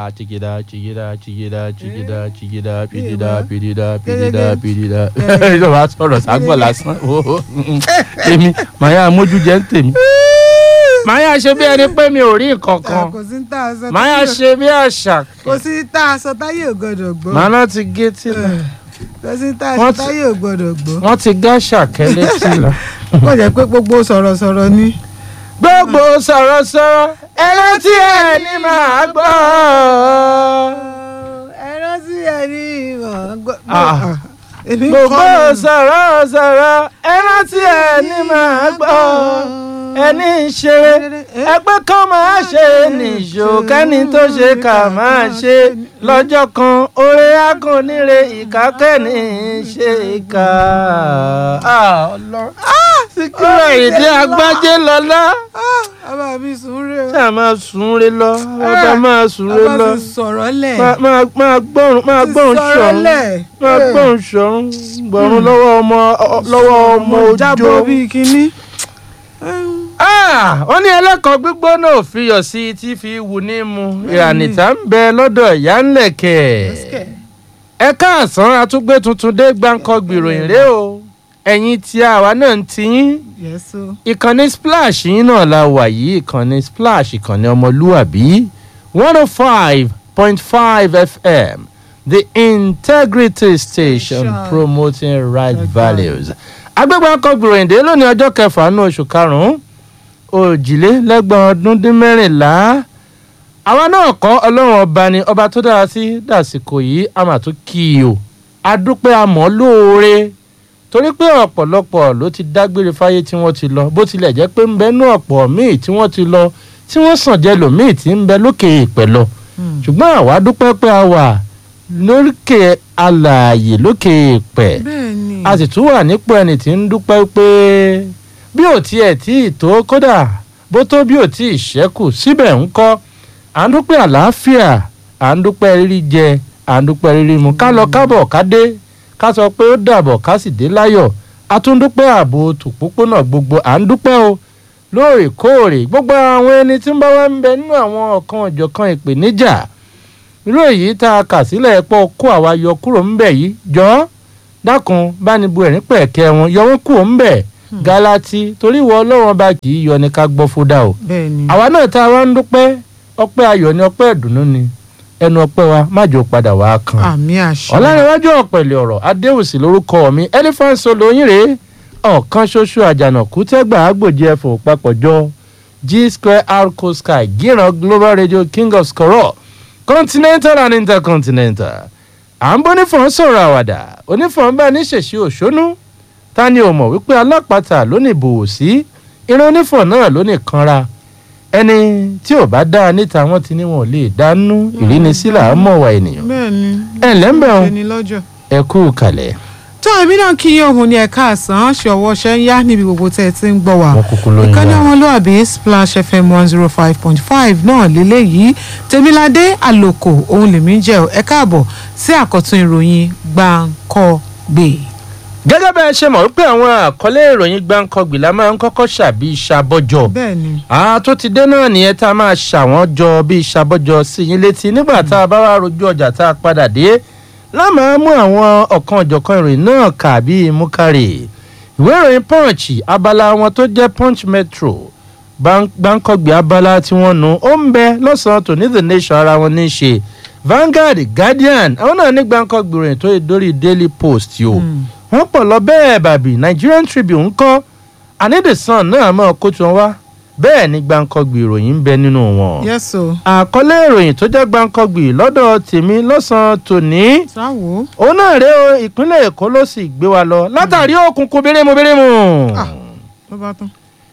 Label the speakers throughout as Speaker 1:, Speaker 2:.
Speaker 1: chigida chigida chigida chigida chigida pidida
Speaker 2: Ìwọ.
Speaker 1: pidida pidida
Speaker 2: Gẹ́gẹ́.
Speaker 1: pidida
Speaker 2: Gẹ́gẹ́.
Speaker 1: ìjọba sọ̀rọ̀ ságbọ̀ lásán o èmi màá yà mójú jẹ́ ń tèmi màá yà ṣe bí ẹni pé mi ò rí nǹkan kan
Speaker 2: kò sí tá a sọ
Speaker 1: màá yà
Speaker 2: táyé-
Speaker 1: ṣe bí àṣà
Speaker 2: kò sí tá a sọ táyé ò gbọdọ̀ gbọ́
Speaker 1: màá náà ti gé tìlà
Speaker 2: kò sí tá a sọ
Speaker 1: Wọ́n ti-
Speaker 2: táyé ò gbọdọ̀ gbọ́
Speaker 1: wọ́n ti gá ṣàkẹ́lẹ́ tìlà.
Speaker 2: kò jẹ́ pé gbogbo sọ̀rọ̀sọ̀rọ̀ ni.
Speaker 1: gbogbo sọ̀rọ̀sọ̀rọ̀ ẹran tí ẹ ní máa gbọ́.
Speaker 2: ẹ̀rọ sí ẹni ìmọ̀ gbọ́.
Speaker 1: Ah.
Speaker 2: èmi
Speaker 1: gbogbo
Speaker 2: kọ́ mi.
Speaker 1: sọ̀rọ̀sọ̀rọ̀ ẹran tí ẹ ní máa gbọ́. ẹni ń ṣeré ẹgbẹ́ kan máa ṣe nìṣó kẹ́ni tó ṣe kà máa ṣe lọ́jọ́ kan oore akọ̀nire ìkákẹ́ni ṣe kà. síkírà èdè agbájé lọ́lá
Speaker 2: Ah, bàbá mi sùn rè o.
Speaker 1: tí a máa sùn re lọ bàbá máa sùn re
Speaker 2: bàbá
Speaker 1: lọ
Speaker 2: mi sọ̀rọ̀ lẹ̀.
Speaker 1: máa máa máa gbọ́rùn máa
Speaker 2: Ti
Speaker 1: gbọ́rùn
Speaker 2: sọ̀rọ̀
Speaker 1: ṣọ̀run
Speaker 2: lẹ̀.
Speaker 1: máa
Speaker 2: Eh.
Speaker 1: gbọ́rùn ṣọ̀run gbọ̀run lọ́wọ́ ọmọ ọ- lọ́wọ́ ọmọ
Speaker 2: mo jábọ̀
Speaker 1: òjò.
Speaker 2: bíi kínní.
Speaker 1: Ah, wọ́n ní ẹlẹ́kọ̀ọ́ gbígbóná ò fi yọ̀ sí i tí fi wù ní mu ìrànìtà ń bẹ lọ́dọ̀ ìyá ńlẹ̀kẹ̀. ẹ káàsán atúgbé tuntun dé gbáǹkọ́ gbìròyìn rèé o ẹ̀yin tí àwa náà ń tiyín
Speaker 2: yẹ́sọ.
Speaker 1: ìkànnì splash yín náà la wà yìí ìkànnì splash ìkànnì ọmọlúwàbí one oh five point five fm the integrity station
Speaker 2: Station.
Speaker 1: promoting right
Speaker 2: Right
Speaker 1: values. agbègbè akọgbìròyìn dé lónìí ọjọ́ kẹfà ní oṣù karùn-ún òjìlélẹ́gbọ̀n ọdún dín mẹ́rìnlá àwa náà kọ́ ọlọ́run ọba ni ọba tó dára sí dàsìkò yìí a mà tún kí i o adúpẹ́ amọ̀ lóore torí pé ọ̀pọ̀lọpọ̀ ló ti dágbére fáyé tí wọ́n ti lọ bó tilẹ̀ jẹ́ pé ń bẹ nú ọ̀pọ̀ míì tí wọ́n ti lọ tí wọ́n sàn jẹ́ lòmíì tí ń bẹ lókè ìpẹ́ lọ ṣùgbọ́n àwa dúpẹ́ pé a wà lókè alààyè lókè ìpẹ́
Speaker 2: bẹ́ẹ̀ ni.
Speaker 1: a sì tún wà nípò ẹni tí ń dúpẹ́ pé bí ò tiẹ̀ tí ì tó kódà bó tó bí ò tí ì ṣẹ́kù síbẹ̀ ń kọ́ à ń dúpẹ́ àlàáfíà à ń dúpẹ́ rírí jẹ à ń dúpẹ́ rírí mu ká lọ kábọ̀ ká dé ká sọ pé ó dàbọ̀ ká sì dé láyọ̀ a tún dúpẹ́ ààbò tòpópónà gbogbo à ń dúpẹ́ o lóòrèkóòrè gbogbo àwọn ẹni tí ń bá wá ń bẹ nínú àwọn ọ̀kan ọ̀jọ̀kan ìpèníjà irú èyí tá a kà sílẹ̀ pọ̀ kó àwa yọ kúrò ńbẹ̀ yìí jọ́ dákun báni bu ẹ̀rín pẹ̀kẹ́ wọn yọ wọ́n kúrò ńbẹ̀ galati torí ìwọ ọlọ́run ọba kì í yọ ní ká gbọ́ fúdà o
Speaker 2: bẹ́ẹ̀ ni.
Speaker 1: àwa náà tá a wá ń dúpẹ́ ọpẹ́ ayọ̀ ni ọpẹ́ ìdùnnú ni ẹnu ọpẹ́ wa má jò padà wá kan
Speaker 2: àmì àṣẹ.
Speaker 1: ọ̀làníwájú ọ̀pẹ̀lẹ̀ ọ̀rọ̀ adéwùsì lórúkọ mi elephant solo yín rèé ọ̀kan ṣoṣo àjànàkú tẹ́gbà àgbòjì ẹ̀fọ́ papọ̀jọ g square arco sky gíran global radio king of skoro continental and intercontinental à ń bọ́ onífọ̀n sọ̀rọ̀ àwàdà onífọ̀n bá ní ṣèṣe òṣónú ta ni ò mọ̀ wípé alápàtà ló ní ìbòwò sí irun onífọ̀n náà ló ní kanra ẹni tí ò bá dáa níta wọn ti ní wọn ò lè dánú ìrínisí là á mọ̀ wá ènìyàn
Speaker 2: bẹ́ẹ̀ ni.
Speaker 1: ẹ̀ ǹlẹ́ ń bẹ̀ wọn
Speaker 2: ẹni lọ́jọ́.
Speaker 1: ẹ kú kalẹ̀.
Speaker 2: tó èmi náà kí yín òun ní ẹ̀ka àsán ṣe ọwọ́ ṣe ń yá níbi gbogbo tẹ́ ẹ ti ń gbọ́ wa.
Speaker 1: wọn kúkú lóyún
Speaker 2: ìkànnì
Speaker 1: wa.
Speaker 2: ọmọlúàbí splash fm one zero five point five náà lélẹ́yìí tèmiládé àlòkò òun lèmi ń jẹ́ ọ ẹ káàbọ̀ sí àkọ́tún ìròyìn gbàǹkọ́gbè.
Speaker 1: gẹ́gẹ́ bẹ́ẹ̀ ṣe mọ̀ wípé àwọn àkọlé ìròyìn gbáǹkọ́gbì la máa ń kọ́kọ́ ṣàbí ṣàbọ̀jọ.
Speaker 2: bẹ́ẹ̀ ni
Speaker 1: àá tó ti dé náà nìyẹn tá a máa ṣàwọn jọ bíi ṣàbọ̀jọ sí yín létí nígbà tá a bá wá rojú ọjà tá a padà dé lámàá mú àwọn ọ̀kan ọ̀jọ̀kan ìròyìn náà kà bíi múkàrè ìwé ìròyìn punch abala wọn tó jẹ́ punch metro Gbán- gbáǹkọ́gbì abala tí wọ́n nu ó ń bẹ lọ́sàn-án tòní the nation ara wọn ní í ṣe Vanguard Guardian àwọn náà ní gbáǹkọ́gbì ìròyìn tó yẹ dórí Daily Post yìí o wọ́n pọ̀ lọ bẹ́ẹ̀ bàbí Nigerian Tribune ń kọ́ àní the sun náà mọ̀ kó tí wọ́n wá bẹ́ẹ̀ ni gbáǹkọ́gbì ìròyìn ń bẹ nínú wọn
Speaker 2: yẹ́sọ
Speaker 1: àkọlé ìròyìn tó jẹ́ gbáǹkọ́gbì lọ́dọ̀ tèmi lọ́sàn-án tòní
Speaker 2: sáwò
Speaker 1: òun náà rèé o ìpínlẹ̀ èkó ló sì gbé wa lọ látàrí òkùnkùn bérémù bérémù
Speaker 2: Ah. ló bá tán.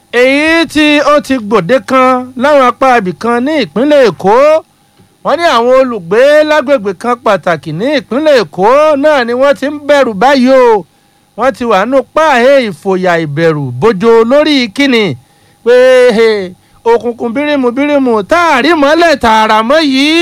Speaker 1: èyí tí ó ti gbòde kan láwọn apá ibì kan ní ìpínlẹ̀ èkó wọ́n ní àwọn olùgbé lágbègbè kan pàtàkì ní ìpínlẹ̀ èkó náà ni wọ́n ti ń bẹ̀rù báyìí o wọ́n ti wà nù páàhé ìfòyà ìbẹ̀rù bójó lórí kíni pé he, òkùnkùn bírímù bírímù táàrí mọ́lẹ̀ tààrà mọ́ yìí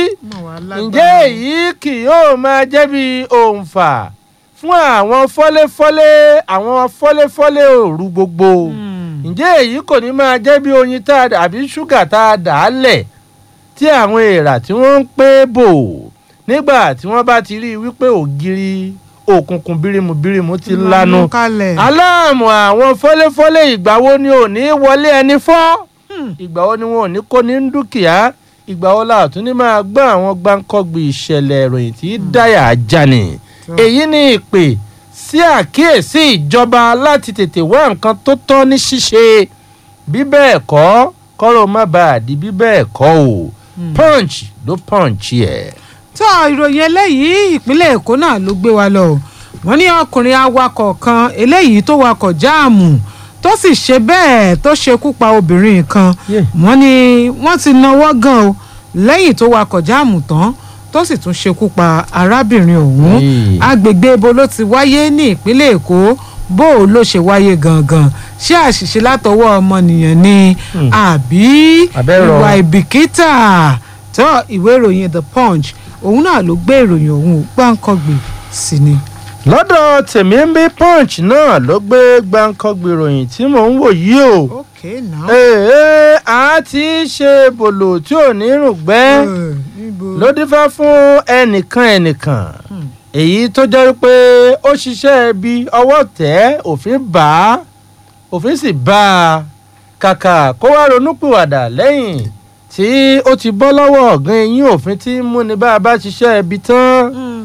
Speaker 1: ǹjẹ́ èyí kì yóò máa jẹ́ bí òǹfà fún àwọn fọ́léfọ́lé àwọn fọ́léfọ́lé òru gbogbo ǹjẹ́ èyí kò ní máa jẹ́ bí oyin tá a dà àbí ṣúgà tá a dà á lẹ̀ tí tí àwọn èèrà tí wọ́n ń pé bò nígbà tí wọ́n bá ti rí i wípé ògiri òkùnkùn bírímù bírímù ti lanu
Speaker 2: Mú kalẹ̀.
Speaker 1: aláàmù àwọn fọ́léfọ́lé ìgbà wo ni ò ní wọlé ẹni fọ́
Speaker 2: Hmm.
Speaker 1: ìgbà wo ni wọn ò ní kó ní dúkìá ìgbà wo la tún ní máa gbọ́ àwọn gbáǹkọ́gbì ìṣẹ̀lẹ̀ ìròyìn tí dáyà ajá ni
Speaker 2: So.
Speaker 1: èyí ni ìpè sí àkíyèsí ìjọba láti tètè wá nǹkan tó tọ́ ní ṣíṣe bí bẹ́ẹ̀ kọ́ kọ́rọ̀ má bàa di bí bẹ́ẹ̀ kọ́ o punch ló punch ẹ̀.
Speaker 2: tó ìròyìn eléyìí ìpínlẹ̀ èkó náà ló gbé wa lọ wọ́n ní ọkùnrin awakọ̀ kan eléyìí tó wakọ̀ jáàmù tó sì ṣe bẹ́ẹ̀ tó ṣekú pa obìnrin kan
Speaker 1: Yeah.
Speaker 2: wọ́n ní wọ́n ti náwó gan o lẹ́yìn tó wakọ̀ jáàmù tán tó sì tún ṣekú pa arábìnrin ọ̀hún
Speaker 1: Hey.
Speaker 2: agbègbè ibo ló ti wáyé ní ìpínlẹ̀ èkó bó o ló ṣe wáyé gangan ṣé àṣìṣe látọwọ́ ọmọnìyàn ni
Speaker 1: Hmm.
Speaker 2: àbí
Speaker 1: Abẹ́rọ̀.
Speaker 2: ìwà ìbìkítà tó ìwé ìròyìn the punch òun náà ló gbé ìròyìn ọ̀hún gbáǹkọ́gbè sí ni.
Speaker 1: lọ́dọ̀ tèmi ń bí punch náà ló gbé gbáǹkọ́gbì ìròyìn tí mò ń wò yìí o.
Speaker 2: ok now.
Speaker 1: èè a ti ṣe bòlò tí ò ní rùgbẹ́ ló dífá fún ẹnìkan ẹnìkan
Speaker 2: Hmm.
Speaker 1: èyí tó jẹ́ pé ó ṣiṣẹ́ bí ọwọ́ tẹ̀ òfin bá a òfin sì bá a kàkà kó wá ronúpìwàdà lẹ́yìn tí ó ti bọ́ lọ́wọ́ ọ̀gán eyín òfin tí ń múni bá a bá ṣiṣẹ́ ibi tán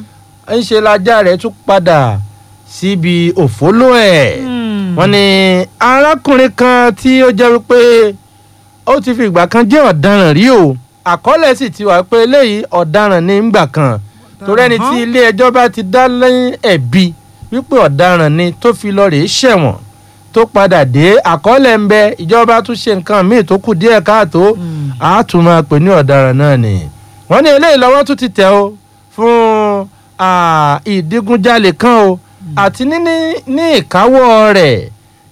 Speaker 1: ń ṣe lajá rẹ̀ tún padà síbi òfóló ẹ̀ wọ́n ní arákùnrin kan tí ó jẹ́ wípé ó ti fi ìgbà kan jẹ́ ọ̀daràn rí o àkọọ́lẹ̀ sì ti wà pé eléyìí ọ̀daràn ní ìgbà kan torí ẹni tí ilé ẹjọ́ bá ti dá lẹ́yìn ẹ̀bi wípé ọ̀daràn ni tó fi lọ rèé ṣẹ̀wọ̀n tó padà dé àkọọ́lẹ̀ ń bẹ ìjọba tún ṣe nǹkan míì tó kù díẹ̀ káàtó a tún máa pè ní ọ̀daràn náà ni wọ́n ní eléyìí lọ́wọ́ tún ti tẹ̀ o fún ah, ìdígunjalè kan o àti níní ní ìkáwọ́ rẹ̀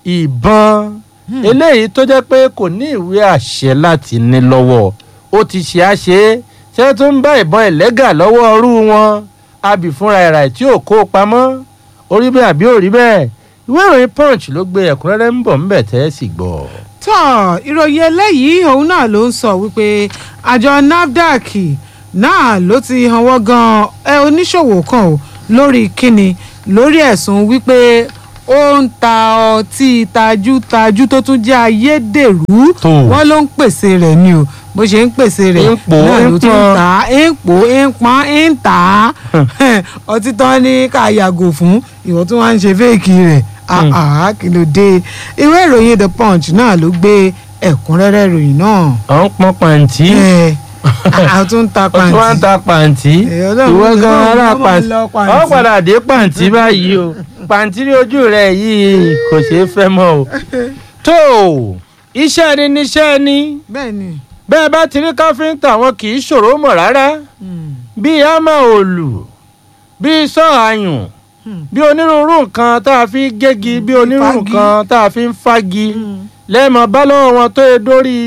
Speaker 1: ìbọn eléyìí tó jẹ́ pé kò ní ìwé àṣẹ láti ní lọ́wọ́ ó ti ṣe á ṣe é ṣé tó ń bá ìbọn ẹ̀lẹ́gà lọ́wọ́ ọrú wọn abì fúnra ẹ̀rà tí ò kó pamọ́ orí bẹ́ẹ̀ àbí òrí bẹ́ẹ̀ ìwé ìròyìn punch ló gbé ẹ̀kúnrẹ́rẹ́ ń bọ̀ ńbẹ̀ tẹ́ ẹ sì gbọ́.
Speaker 2: tó ìròyìn eléyìí òun náà ló ń sọ wípé àjọ nafdac náà ló ti hanwọ́ gan ẹ oníṣòwò kan o lórí kíni lórí ẹ̀sùn wípé ó ń ta ọtí tajútajú tó tún jẹ́ ayédèrú
Speaker 1: Tó.
Speaker 2: wọ́n ló ń pèsè rẹ̀ ni o bó ṣe ń pèsè rẹ̀
Speaker 1: ń pò,
Speaker 2: náà
Speaker 1: ń
Speaker 2: ló tún ń
Speaker 1: pọ́n.
Speaker 2: tà á ń pò ń pọ́n ń tà á ọtí tán ní ká yàgò fún ìwọ tí wọ́n ń ṣe fẹ́ẹ̀kì rẹ̀
Speaker 1: Hmm.
Speaker 2: àá kí ló dé ìwé ìròyìn the punch náà ló gbé ẹ̀kúnrẹ́rẹ́ ìròyìn náà
Speaker 1: à ń pọn pàǹtí
Speaker 2: ẹ a tún ń ta
Speaker 1: ó tún wá ń
Speaker 2: pàǹtí
Speaker 1: ta pàǹtí
Speaker 2: Ẹ, Ọlọ́run
Speaker 1: ìwọ
Speaker 2: ló
Speaker 1: gan
Speaker 2: máa ń
Speaker 1: ara
Speaker 2: lọ
Speaker 1: pàǹtí
Speaker 2: pàǹtí.
Speaker 1: ọ padà dé pàǹtí báyìí o pàǹtí rí ojú rẹ yìí kò ṣeé fẹ́ mọ́ o. tó o iṣẹ́ ni níṣẹ́ ni
Speaker 2: bẹ́ẹ̀ ni
Speaker 1: bẹ́ẹ̀ bá ti rí káfíńtà wọn kì í ṣòro mọ̀ rárá bíi hámà òòlù bíi sọ àyùn bí onírúurú nǹkan tá a fi ń gégi bí onírúurú
Speaker 2: Fagi.
Speaker 1: nǹkan tá a fi ń fagi lẹ́ẹ̀mọ́ bá lọ́wọ́ wọn tó yẹ dórí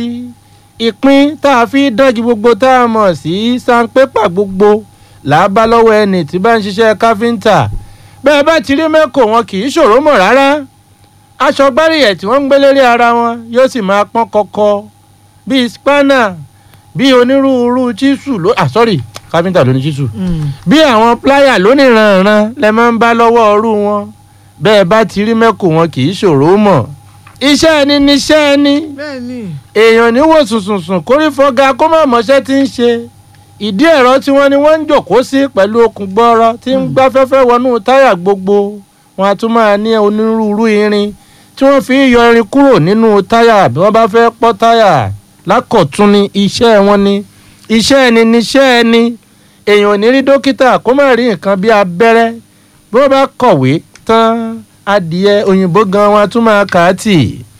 Speaker 1: ìpín tá a fi dánjú gbogbo tá a mọ̀ sí sanpépà gbogbo là á bá lọ́wọ́ ẹni tí bá ń ṣiṣẹ́ káfíńtà bẹ́ẹ̀ bá ti rí mẹ́kò wọn kì í ṣòro mọ̀ rárá aṣọ gbáríyẹ̀ tí wọ́n ń gbé lérí ara wọn yóò sì máa pọ́n kọ́kọ́ bíi spanner bíi onírúurú chísù ló ah sorry káfíńtà ló ní chísù bí àwọn pláyà lóníranran lẹ máa ń bá lọ́wọ́ ọrú wọn bẹ́ẹ̀ bá ti rí mẹ́kò wọn kì í ṣòro mọ̀ iṣẹ́ ẹni níṣẹ́ ẹni
Speaker 2: bẹ́ẹ̀ ni
Speaker 1: èèyàn ní wò sùnsùnsùn kórí fọ́gá kó má mọṣẹ́ tí ń ṣe ìdí ẹ̀rọ tí wọ́n ní wọ́n ń jòkóó sí pẹ̀lú okùn gbọ́rọ̀ tí ń gbá fẹ́fẹ́ wọnú táyà gbogbo wọn a tún máa ní onírúurú irin tí wọ́n fi ń yọ irin kúrò nínú táyà bí wọ́n bá fẹ́ pọ́ táyà lákọ̀tún ni iṣẹ́ wọn ni iṣẹ́ ẹni níṣẹ́ ẹni èèyàn ò ní rí dókítà kó má rí nǹkan bí abẹ́rẹ́ bí wọ́n bá kọ̀wé tán adìẹ òyìnbó gan wọn a tún máa kà á tì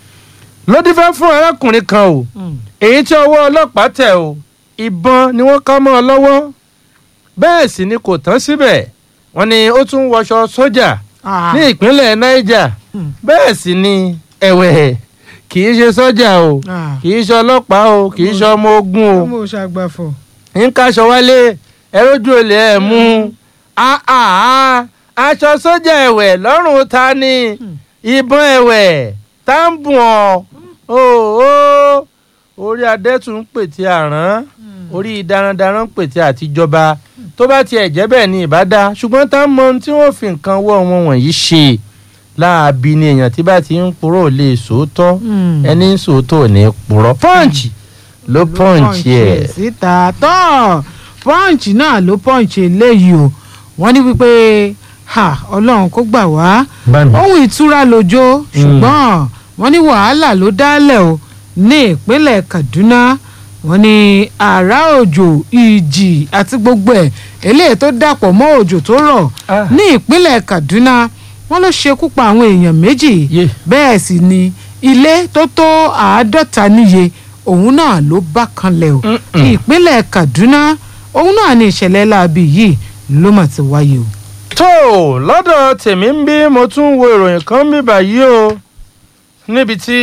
Speaker 1: ló dífẹ́ fún arákùnrin kan o èyí tí ọwọ́ ọlọ́pàá tẹ̀ o ìbọn ni wọ́n ká mọ́ ọ lọ́wọ́ bẹ́ẹ̀ sì ni kò tán síbẹ̀ wọ́n ní ó tún wọṣọ sójà
Speaker 2: Ah.
Speaker 1: ní ìpínlẹ̀ niger
Speaker 2: Hmm.
Speaker 1: bẹ́ẹ̀ sì ni ẹ̀wẹ̀ kì í ṣe sójà o
Speaker 2: Ah.
Speaker 1: kì í ṣe ọlọ́pàá o kì í ṣe ọmọ ogun o
Speaker 2: ọmọ òṣàgbàfọ̀
Speaker 1: ń kaṣọ wálé ẹrójú olè ẹ̀ mú Ah, ah, ah. aṣọ sójà ẹ̀wẹ̀ lọ́rùn ta ni ìbọn ẹ̀wẹ̀ tá ń bùn ọ́ o o orí adẹ́tù ń pètè àrán orí darandaran pètè àtijọba tó bá tiẹ̀ jẹ́ bẹ́ẹ̀ ni ìbá dá ṣùgbọ́n tá a mọ ohun tí wọ́n fi nǹkan wọ́ wọn wọ̀nyí ṣe láàbí ni èèyàn tí bá ti ń purọ́ ò lè sòótọ́
Speaker 2: Hmm.
Speaker 1: ẹni ń sòótọ́ ò ní purọ́ pọ́ǹchì ló pọ́ǹchì ẹ̀.
Speaker 2: síta tọ́ pọ́ǹchì náà ló pọ́ǹchì eléyìí o wọ́n ní wípé ha ọlọ́run kó gbà wá
Speaker 1: bámi.
Speaker 2: ohun ìtura lójó ṣùgbọ́n wọ́n ní wàhálà ló dálẹ̀ o ní ìpínlẹ̀ Kaduna wọ́n ní àrá òjò ìjì àti gbogbo ẹ̀ eléyìí tó dàpọ̀ mọ́ òjò tó rọ̀
Speaker 1: Ah.
Speaker 2: ní ìpínlẹ̀ Kaduna wọ́n ló ṣekú pa àwọn èèyàn méjì
Speaker 1: Yé.
Speaker 2: bẹ́ẹ̀ sì ni ilé tó tó àádọ́ta níye òun náà ló bá kanlẹ̀ o
Speaker 1: Mm-mm.
Speaker 2: ìpínlẹ̀ Kaduna òun náà ní ìṣẹ̀lẹ̀ láabi yìí ló mà ti wáyé o.
Speaker 1: tó lọ́dọ̀ tèmi ń bí mo tún wo ìròyìn kan bí báyìí o níbi tí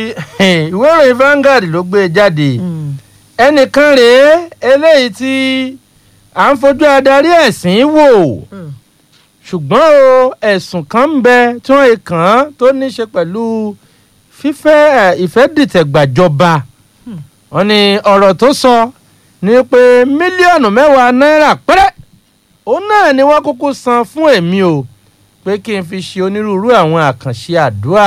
Speaker 1: ìwé ìròyìn Vanguard ló gbé jáde ẹnìkan rèé eléyìí tí à ń fojú adarí ẹ̀sìn wò ṣùgbọ́n o ẹ̀sùn kan ń bẹ tí wọ́n lè kàn án tó ní í ṣe pẹ̀lú fífẹ́ ẹ̀, ìfẹ́dìtẹ̀gbàjọba wọ́n ní ọ̀rọ̀ tó sọ ni pé mílíọ̀nù mẹ́wàá náírà péré òun náà ni wọ́n kúkú san fún èmi o pé kí n fi ṣe onírúurú àwọn àkànṣe àdúrà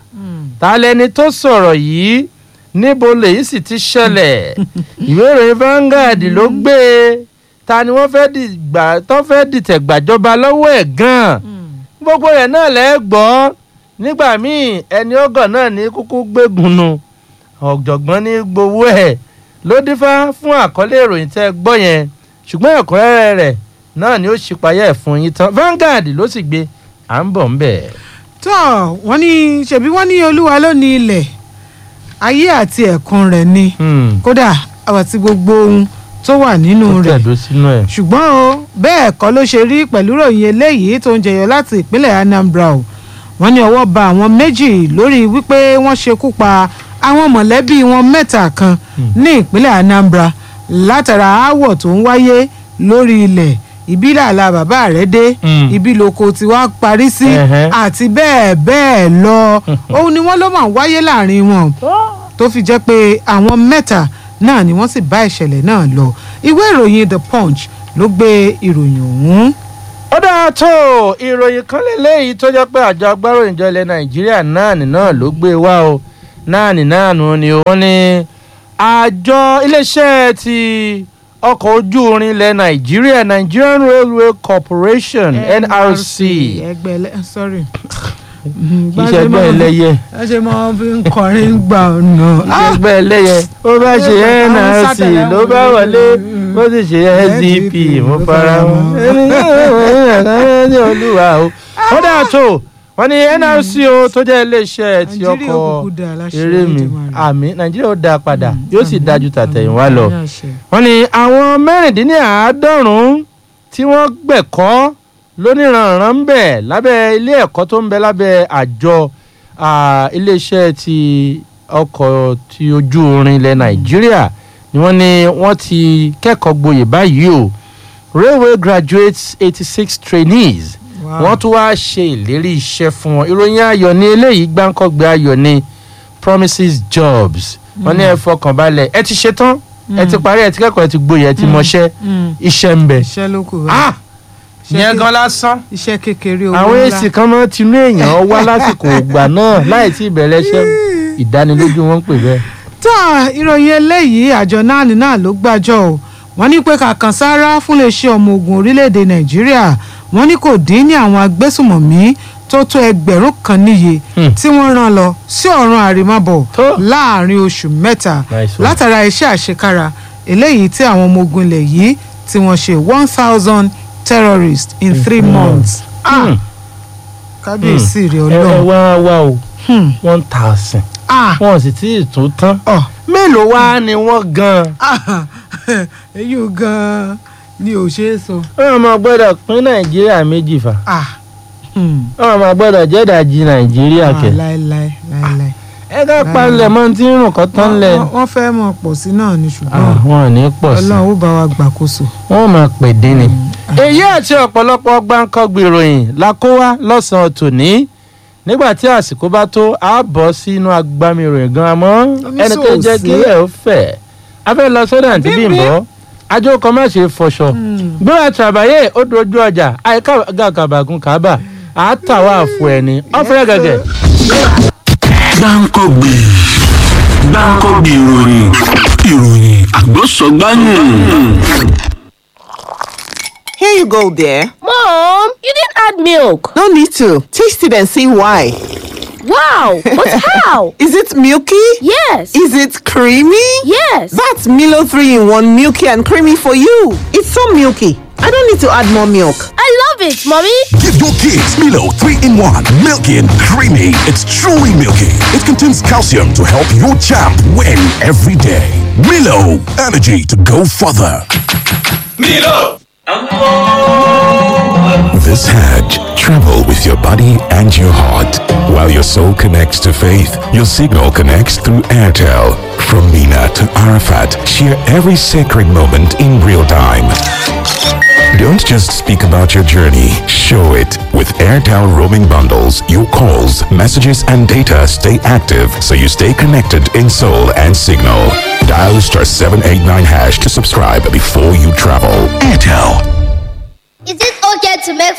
Speaker 1: ta lẹni tó sọ̀rọ̀ yìí níbo lèyí sì ti ṣẹlẹ̀ ìwé ìròyìn Vanguard ló gbé e ta ni wọ́n fẹ́ dìgbà tó fẹ́ dìtẹ̀ gbàjọba lọ́wọ́ ẹ̀ gan-an gbogbo rẹ̀ náà lẹ́ gbọ́ nígbà míì ẹni ọgọ̀ náà ní kúkú gbégun nu ọ̀jọ̀gbọ́n ní gbowó ẹ̀ ló dífá fún àkọlé ìròyìn tẹ́ ẹ gbọ́ yẹn ṣùgbọ́n ẹ̀kúnrẹ́rẹ́ rẹ̀ náà ni ó ṣípayá ẹ̀ fún yín tán Vanguard ló sì gbé à ń bọ̀ ń bẹ̀.
Speaker 2: tó wọ́n ní ṣebí wọ́n ní olúwa ló ní ilẹ̀ ayé àti ẹ̀kún rẹ̀ ni kódà àti gbogbo ohun tó wà nínú
Speaker 1: ó
Speaker 2: rẹ̀
Speaker 1: tẹ̀dó sínú ẹ̀.
Speaker 2: ṣùgbọ́n o bẹ́ẹ̀ kọ́ ló ṣe rí pẹ̀lú ròyìn eléyìí tó ń jẹyọ láti ìpínlẹ̀ Anambra o wọ́n ní ọwọ́ ba àwọn méjì lórí wípé wọ́n ṣekú pa àwọn mọ̀lẹ́bí wọn mẹ́ta kan ní ìpínlẹ̀ Anambra látara aáwọ̀ tó ń wáyé lórí ilẹ̀ ibi làlà bàbá rẹ̀ dé
Speaker 1: Mm.
Speaker 2: ibi lóko tí wàá parí sí
Speaker 1: Ẹ̀hẹ́.
Speaker 2: àti bẹ́ẹ̀ bẹ́ẹ̀ lọ òun ni wọ́n ló máa ń wáyé láàrin wọn tó fi jẹ́ pé àwọn mẹ́ta náà ni wọ́n sì bá ìṣẹ̀lẹ̀ náà lọ ìwé ìròyìn The Punch ló gbé ìròyìn ọ̀hún.
Speaker 1: ó dáa tó ìròyìn kan lélẹ́yìí tó jẹ́ pé àjọ agbáròyìnjọ ilẹ̀ nàìjíríà náà ní náà ló gbé wá o náà ní náà nù ni wọ́n ní àjọ iléeṣẹ́ ti ọkọ̀ ojú irin ilẹ̀ nàìjíríà Nigerian Railway Corporation NRC
Speaker 2: ẹgbẹ́ ẹlẹ́ sorry.
Speaker 1: iṣẹ́ ẹgbẹ́ ẹlẹ́yẹ
Speaker 2: ẹ ṣe máa fi ń kọrin gbà ọ̀nà.
Speaker 1: iṣẹ́ ẹgbẹ́ ẹlẹ́yẹ ó bá ṣe
Speaker 2: Àwọn
Speaker 1: NRC
Speaker 2: sátẹ̀lẹ̀
Speaker 1: ló bá wọlé ó sì ṣe SDP mo fara mọ́ ẹni olúwa o ó dáa tó wọ́n ní NRC o tó jẹ́ iléeṣẹ́ ti
Speaker 2: Nàìjíríà
Speaker 1: ọkọ̀
Speaker 2: òkùnkùn dà láṣẹ
Speaker 1: eré mi
Speaker 2: Olódùmarè.
Speaker 1: àmì nàìjíríà ó dáa padà
Speaker 2: Mm,
Speaker 1: yóò sì
Speaker 2: àmín,
Speaker 1: dájú tàtẹ̀yìnwá
Speaker 2: àmín,
Speaker 1: lọ
Speaker 2: àmín àṣẹ.
Speaker 1: wọ́n ní àwọn mẹ́rìndínláàádọ́rùn-ún tí wọ́n gbẹ̀kọ́ lóníranran ń bẹ̀ lábẹ́ ilé ẹ̀kọ́ tó ń bẹ lábẹ́ àjọ ah, iléeṣẹ́ ti ọkọ̀ ti ojú irin ilẹ̀ nàìjíríà ni wọ́n ní wọ́n ti kẹ́kọ̀ọ́ gboyè báyìí o railway graduates eighty six trainees
Speaker 2: Wow.
Speaker 1: wọ́n tún wáá ṣe ìlérí iṣẹ́ fún wọn ìròyìn ayọ̀ ní eléyìí gbáǹkọ́gbé ayọ̀ ní promises jobs wọ́n ní ẹ fọkàn balẹ̀ ẹ ti ṣetán ẹ ti parí ẹ ti kẹ́kọ̀ọ́ ẹ ti gboyè ẹ ti mọṣẹ́
Speaker 2: Mm.
Speaker 1: iṣẹ́ ń bẹ.
Speaker 2: iṣẹ́ ló kù
Speaker 1: ah
Speaker 2: Iṣẹ́
Speaker 1: yẹn
Speaker 2: ké-
Speaker 1: gan lásán
Speaker 2: iṣẹ́ kékeré owó
Speaker 1: àwọn
Speaker 2: ńlá.
Speaker 1: èsì kan máa tinú èèyàn wá lásìkò ìgbà náà láì tí ìbẹ̀rẹ̀ iṣẹ́ ìdánilójú wọn ń pè bẹ́ẹ̀.
Speaker 2: tá ìròyìn eléyìí àjọ náà ní náà ló gbàjọ o wọ́n ní pé kàkàn sáárá fún iléeṣẹ́ ọmọ ogun orílẹ̀-èdè nàìjíríà wọ́n ní kò dín ní àwọn agbésùmọ̀mí tó tó ẹgbẹ̀rún kan níye
Speaker 1: Hmm.
Speaker 2: tí wọ́n rán lọ sí ọ̀run àrèmábọ̀
Speaker 1: Tó.
Speaker 2: láàrin oṣù mẹ́ta
Speaker 1: Nice one.
Speaker 2: látara iṣẹ́ àṣekára eléyìí tí àwọn ọmọ ogun ilẹ̀ yìí tí wọ́n ṣe one thousand terrorists in three months. Ah,
Speaker 1: Hmm.
Speaker 2: kábíyèsí rẹ̀
Speaker 1: ẹ ẹ
Speaker 2: ọlọ́run.
Speaker 1: wá wá o
Speaker 2: Hmm.
Speaker 1: one thousand
Speaker 2: Ah,
Speaker 1: wọn sì tí ì tún tán
Speaker 2: ọ̀.
Speaker 1: mélòó wá ni wọ́n gan-an.
Speaker 2: Ah, èyí ò gan-an ni ò ṣeé sọ.
Speaker 1: wọn máa gbọ́dọ̀ pín nàìjíríà méjì fà
Speaker 2: Ah, hmm.
Speaker 1: wọn máa gbọ́dọ̀ jẹ́dàjì nàìjíríà
Speaker 2: Ah,
Speaker 1: kẹ̀.
Speaker 2: láéláé láéláé.
Speaker 1: ẹ ká palẹ̀ mọ́ tí ń rùn kọ́ tán lẹ̀.
Speaker 2: Wọ́n- wọ́n fẹ́ mọ̀ pọ̀ sí náà ni ṣùgbọ́n
Speaker 1: àwọn ò ní pọ̀ sí
Speaker 2: ọlọ́run ó bá wa gbàkóso.
Speaker 1: wọ́n máa pè dín ni. èyí àti ọ̀pọ̀lọpọ̀ gbáǹkọ́gbì ìròyìn la kó wá lọ́sàn-án tòní nígbà tí àsìkò bá tó a bọ̀ sínú agbami ìròyìn gan-an mọ́
Speaker 2: Omi
Speaker 1: ẹni tó jẹ́
Speaker 2: sòòsì.
Speaker 1: kílẹ̀ ó fẹ̀ a fẹ́ lọ sọ́dọ̀ àǹtí
Speaker 2: Bímbí.
Speaker 1: bímbọ́ ajó kan má ṣe fọṣọ gbéra tàbáyé ó dojú ọjà àyíká gàgàbàgùn kábà àátàwọ̀ àfọ ẹni ọ̀fẹ́ gẹ̀gẹ̀.
Speaker 3: gbáǹkọ́gbì gbáǹkọ́gbì ìròyìn ìròyìn àgbọ̀sọ̀gbáyìn.
Speaker 4: Here you go, dear.
Speaker 5: Mom, you didn't add milk.
Speaker 4: No need to. Taste it and see why.
Speaker 5: Wow, but how?
Speaker 4: Is it milky?
Speaker 5: Yes.
Speaker 4: Is it creamy?
Speaker 5: Yes.
Speaker 4: That's Milo 3 in 1 milky and creamy for you. It's so milky. I don't need to add more milk.
Speaker 5: I love it, Mommy.
Speaker 6: Give your kids Milo 3 in 1. Milky and creamy. It's truly milky. It contains calcium to help your champ win every day. Milo, energy to go further. This Hajj, travel with your body and your heart. While your soul connects to faith, your signal connects through Airtel. From Mina to Arafat, share every sacred moment in real time. Don't just speak about your journey, show it. With Airtel roaming bundles, your calls, messages, and data stay active so you stay connected in soul and signal. Dial star 789 hash to subscribe before you travel. Airtel.
Speaker 7: Is it okay to make